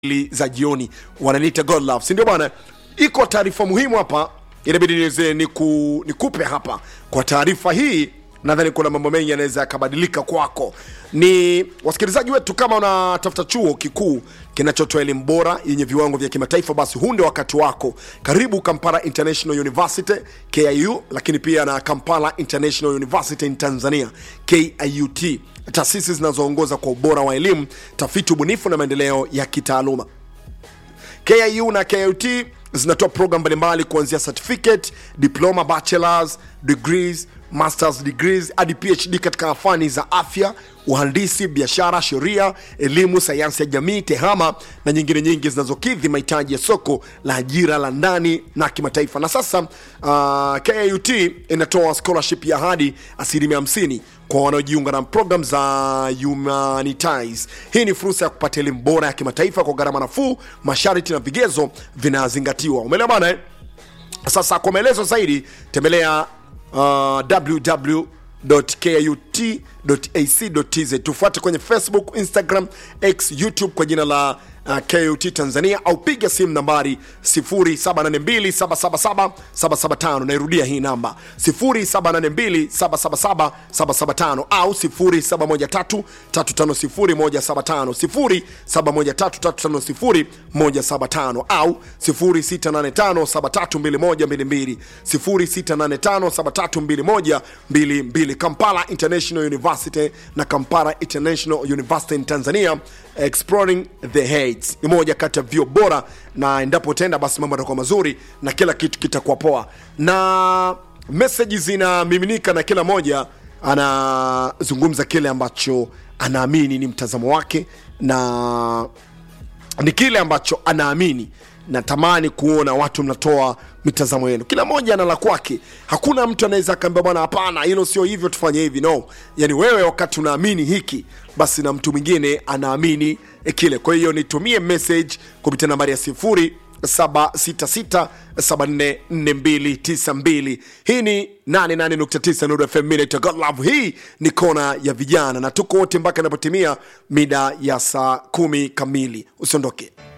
mbili za jioni wananiita god love si ndio bwana iko taarifa muhimu hapa inabidi niweze niku, nikupe hapa kwa taarifa hii nadhani kuna mambo mengi yanaweza yakabadilika kwako ni wasikilizaji wetu kama unatafuta chuo kikuu kinachotoa elimu bora yenye viwango vya kimataifa basi huu ndio wakati wako karibu kampala international university kiu lakini pia na kampala international university in tanzania kiut taasisi zinazoongoza kwa ubora wa elimu tafiti ubunifu na maendeleo ya kitaaluma kiu na kut zinatoa program mbalimbali kuanzia certificate diploma bachelors degrees masters degrees hadi phd katika fani za afya uhandisi biashara sheria elimu sayansi ya jamii tehama na nyingine nyingi zinazokidhi mahitaji ya soko la ajira la ndani na kimataifa na sasa uh, kut inatoa scholarship ya hadi asilimia 50 kwa wanaojiunga na program za Humanitize. Hii ni fursa ya kupata elimu bora ya kimataifa kwa gharama nafuu, masharti na vigezo vinazingatiwa. Umeelewa bana eh? Sasa kwa maelezo zaidi tembelea uh, www.kut.ac.tz. Tufuate kwenye Facebook, Instagram, X, YouTube kwa jina la uh, KUT Tanzania au piga simu nambari 0782777775. Nairudia hii namba 0782777775 au 0713350175 0713350175 au 0685732122 0685732122 Kampala International University na Kampala International University in Tanzania exploring the heights ni moja kati ya vyo bora na endapo utaenda basi mambo yatakuwa mazuri na kila kitu kitakuwa poa na meseji zinamiminika na kila moja anazungumza kile ambacho anaamini ni mtazamo wake na ni kile ambacho anaamini natamani kuona watu mnatoa mitazamo yenu kila mmoja ana la kwake hakuna mtu anaweza akaambia bwana hapana hilo sio hivyo tufanye hivi no yani wewe wakati unaamini hiki basi na mtu mwingine anaamini kile kwa hiyo nitumie message kupitia nambari ya sifuri 766744292 hii ni 88.9 Nuru FM Minute God Love. Hii ni kona ya vijana na tuko wote mpaka inapotimia mida ya saa kumi kamili. Usiondoke.